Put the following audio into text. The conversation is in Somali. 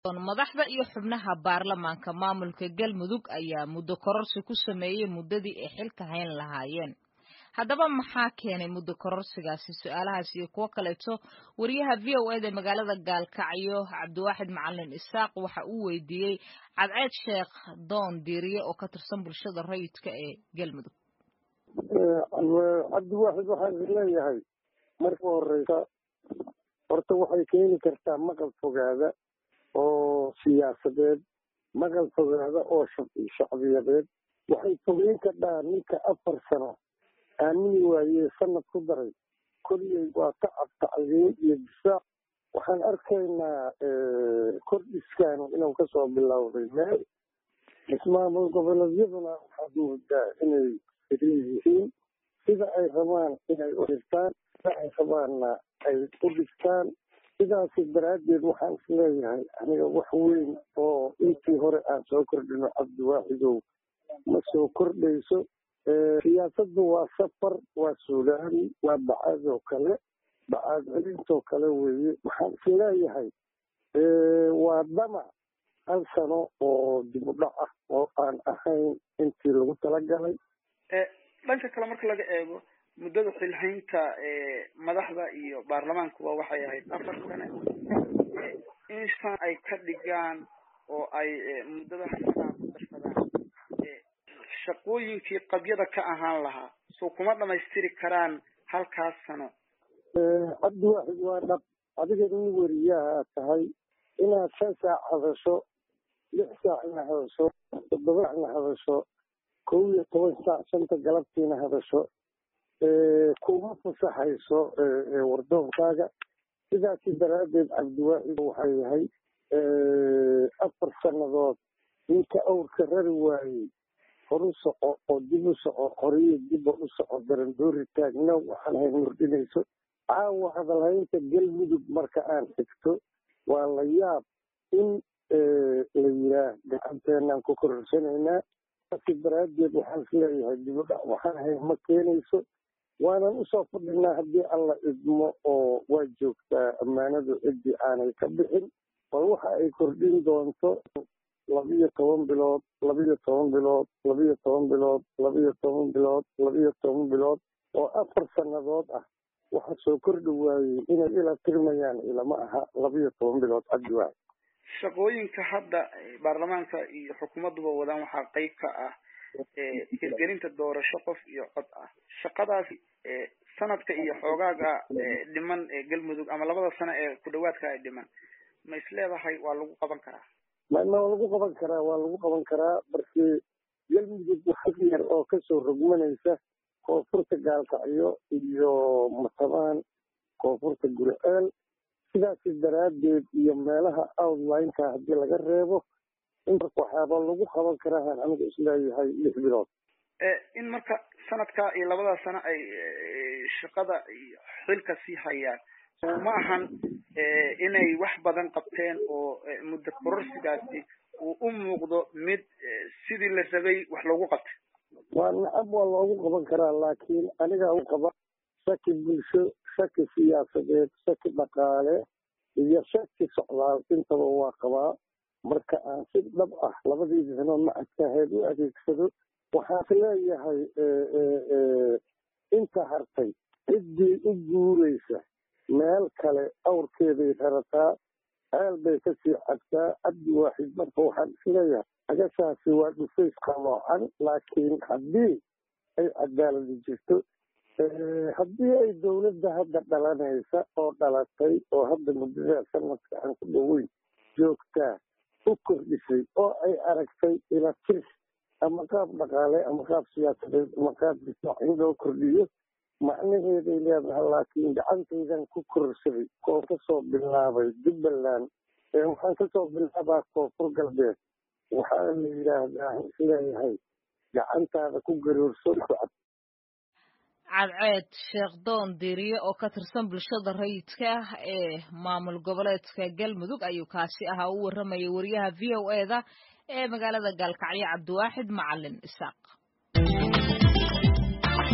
madaxda iyo xubnaha baarlamaanka maamulka galmudug ayaa muddo kororsi ku sameeyey muddadii ay xilka hayn lahaayeen haddaba maxaa keenay muddo kororsigaasi su-aalahaas iyo kuwo kaleeto wariyaha v o eda magaalada gaalkacyo cabdiwaaxid macalin isaaq waxa uu weydiiyey cadceed sheekh doon diiriye oo ka tirsan bulshada rayidka ee galmudug cabdiwaaxid waxaan leeyahay marka horeysa horta waxay keeni kartaa maqal fogaada oo siyaasadeed maqal fogaada oo shacbiyadeed waxay fogeyn kardhaa ninka afar sano aamini waayee sanad ku daray kolliyey waa tacab tacliin iyo difaac waxaan arkaynaa kordhiskaanu inuu kasoo bilowday meel ismaamul goboleedyaduna waxaad moodaa inay firin yihiin sida ay rabaan inay u dhirtaan sida ay rabaanna ay u dhigtaan sidaasi daraaddeed waxaan is leeyahay aniga wax weyn oo intii hore aan soo kordhino cabdiwaaxidow ma soo kordhayso siyaasaddu waa safar waa suulaani waa bacaadoo kale bacaad celintoo kale weeye waxaan is leeyahay waa damac hal sano oo dib u dhac ah oo aan ahayn intii lagu talagalay dhanka kale marka laga eego muddada xilhaynta madaxda iyo baarlamaankuba waxay ahayd afar sane in shan ay ka dhigaan oo ay muddada hasanaa ku darsadaan shaqooyinkii qabyada ka ahaan lahaa soo kuma dhamaystiri karaan halkaas sano cabdiwaaxid waa dhab adiga nin weriyaha tahay inaad shan saac hadasho lix saacna hadasho toddoba saacna hadasho kow iyo toban saac shanta galabtiina hadasho kuma fasaxayso wardoonkaaga sidaasi daraaddeed cabdiwaaxid waxaa yahay afar sannadood ninka awrka rari waayey horu soco oo dib u soco horiyo dibba u soco darandoori taagna waxaan hayn murdhinayso caawa hadalhaynta galmudug marka aan xigto waa la yaab in la yiraa gacanteenaan ku kororsanaynaa saasi daraaddeed waxaan is leeyahay dibudhac waxaan hayn ma keenayso waanan usoo fadhinaa haddii alla idmo oo waa joogtaa ammaanadu ciddii aanay ka bixin bal waxa ay kordhin doonto labiyo toban bilood labiyo toban bilood labiyo toban bilood labiyo toban bilood labiyo toban bilood oo afar sannadood ah waxa soo kordhi waayey inay ila tirmayaan ilama aha labiyo toban bilood cabdiwaaxid shaqooyinka hadda baarlamaanka iyo xukuumadduba wadaan waxaa qeyb ka ah hirgelinta doorasho qof iyo cod ah shaqadaasi sanadka iyo xoogaaga dhiman ee galmudug ama labada sano ee ku dhawaadka ay dhiman ma is leedahay waa lagu qaban karaa ma ma lagu qaban karaa waa lagu qaban karaa marki galmudug wax yar oo kasoo rogmanaysa koonfurta gaalkacyo iyo matabaan koonfurta guriceel sidaasi daraaddeed iyo meelaha outlineka haddii laga reebo in waxaaba lagu qaban karaa anigu isleeyahay lix bilood in marka sanadka iyo labada sano ay shaqada iyo xilka sii hayaan ma ahan inay wax badan qabteen oo muddo kororsigaasi uu u muuqdo mid sidii la rabay wax loogu qabtay waa nacab waa loogu qaban karaa laakiin aniga u qaba shaki bulsho shaki siyaasadeed shaki dhaqaale iyo shaki socdaal intaba waa qabaa marka aan si dhab ah labadii sano macadkaheed u adeegsado waxaas leeyahay inta hartay ciddii u guuraysa meel kale awrkeeday rarataa ceel bay kasii cabtaa cabdi waaxid marka waxaan isleeyahay agashaasi waa dhufays qaloocan laakiin haddii ay cadaaladi jirto haddii ay dowladda hadda dhalanaysa oo dhalatay oo hadda muddada sanadka aan ku dhoweyn joogtaa u kordhisay oo ay aragtay ila tir ama qaab dhaqaale ama qaab siyaasadeed ama qaab difaac in loo kordhiyo macnaheeday leedahay laakiin gacantaydan ku kororsaday oo kasoo bilaabay jubbaland waxaan kasoo bilaabaa koonfur galbeed waxaa la yidhaahdaa isleeyahay gacantaada ku garoorso cadceed sheekh doon diiriye oo ka tirsan bulshada rayidka ah ee maamul goboleedka galmudug ayuu kaasi ahaa u warramayay wariyaha v o eda ee magaalada gaalkacyo cabdiwaaxid macalin isaaq